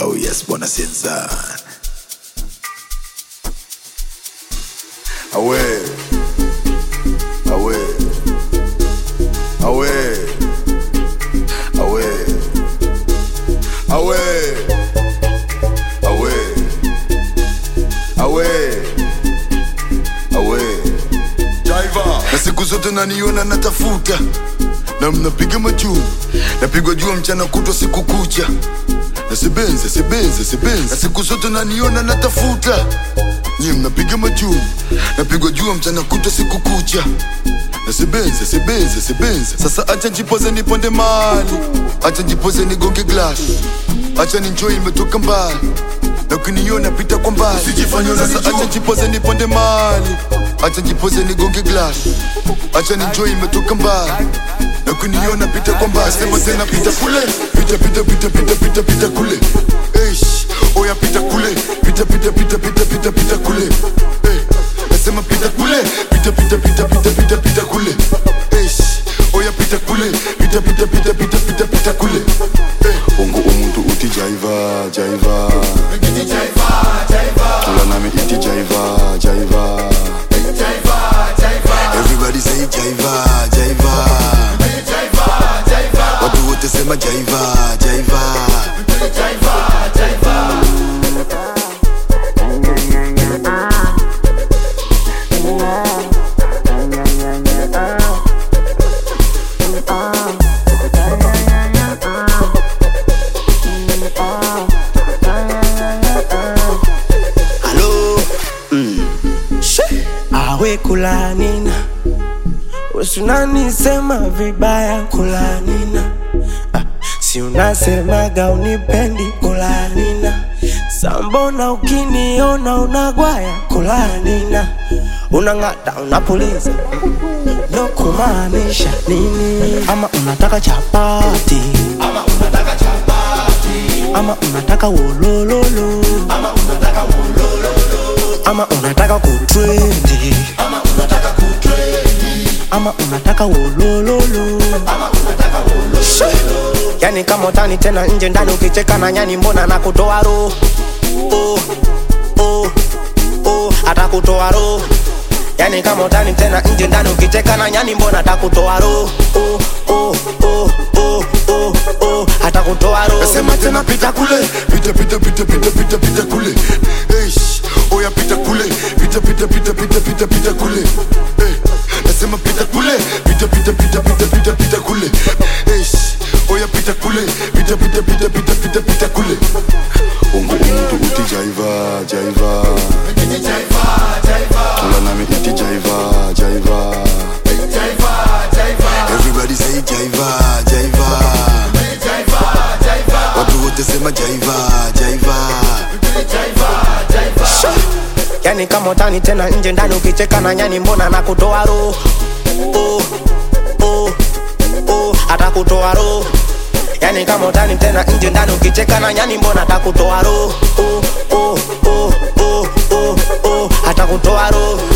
Oh yes, bwana Sinzan. Awe. Awe. Awe. Awe. Awe. Awe. Awe. Awe. Driver. Na siku zote naniona natafuta na mnapiga majuu napigwa jua mchana kutwa siku kucha na sebenze sebenze sebenze na siku zote naniona natafuta nyie mnapiga majuu napigwa jua mchana kutwa siku kucha na sebenze sebenze sebenze sasa acha njipoze niponde mali acha njipoze nigonge glass acha ninjoi imetoka mbali na ukiniona pita kwa mbali sasa acha njipoze niponde mali acha njipoze nigonge glass acha ninjoi imetoka mbali na kuniona pita kwa mbali sema tena pita kule pita pita pita pita pita pita kule Eish, oya pita kule pita pita pita pita pita pita kule Eh, nasema pita kule pita pita pita pita pita pita kule Eish, oya pita kule pita pita pita pita pita pita kule Eh, ungu umuntu uti jaiva jaiva tula nami iti jaiva jaiva Everybody say jaiva jaiva watu wote sema jaiva jaiva Halo awe kulanina usunanisema vibaya kulanina ah, si unasemaga unipendi kulanina sambona ukiniona unagwaya kulanina unang'ata unapuliza no kumaanisha nini ama unataka chapati ama unataka wolololo ama unataka kutrendi ama unataka wolololo She! yani kama utani tena nje ndani ukicheka na nyani mbona na kutoa roho oh, oh, oh, atakutoa roho yani kama utani tena nje ndani ukicheka na nyani mbona atakutoa roho oh, oh, oh, oh, oh, oh, atakutoa roho nasema tena pita kule pita pita pita pita pita pita kule Eish, oya pita kule pita pita pita pita pita pita kule Eh, nasema pita kule pita pita pita pita pita pita kule Eish, oya pita kule pita pita pita pita pita pita kule ungu umuntu uti jaiva jaiva tula nami iti jaiva jaiva Everybody say jaiva jaiva watu wote sema jaiva jaiva yani kama utani tena nje ndani ukicheka na nyani mbona na kutoa roho oh, oh, oh, atakutoa roho yani kama utani tena nje ndani ukicheka na nyani mbona atakutoa roho oh, oh, oh, oh, oh, oh, atakutoa roho